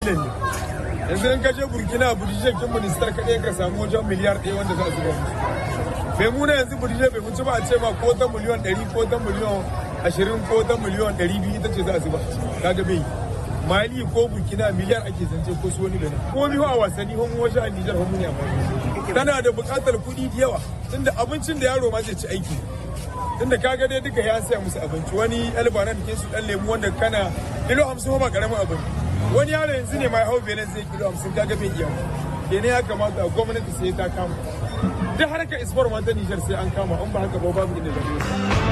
ne yanzu in ka je burkina budije kin ministar kaɗai ka samu wajen miliyar ɗaya wanda za su ba bai muna yanzu budije bai wuce ba a ce ma ko ta miliyon ɗari ko ta miliyon ashirin ko ta miliyon ɗari biyu ita ce za su ba kaga bai mali ko burkina miliyar ake zance ko su wani benin ko biyu a wasanni homo wajen a nijar homo ne a tana da buƙatar kuɗi da yawa tunda abincin da yaro ma zai ci aiki tunda kaga dai duka ya saya musu abinci wani albanan ke su dan lemu wanda kana kilo hamsin ba karamin abin wani yaro yanzu ne mai hau benin zai kilo hamsin kaga bai iya kenan ya kamata gwamnati sai ta kama duk harkar isfar ma ta nijar sai an kama in ba haka ba babu inda zai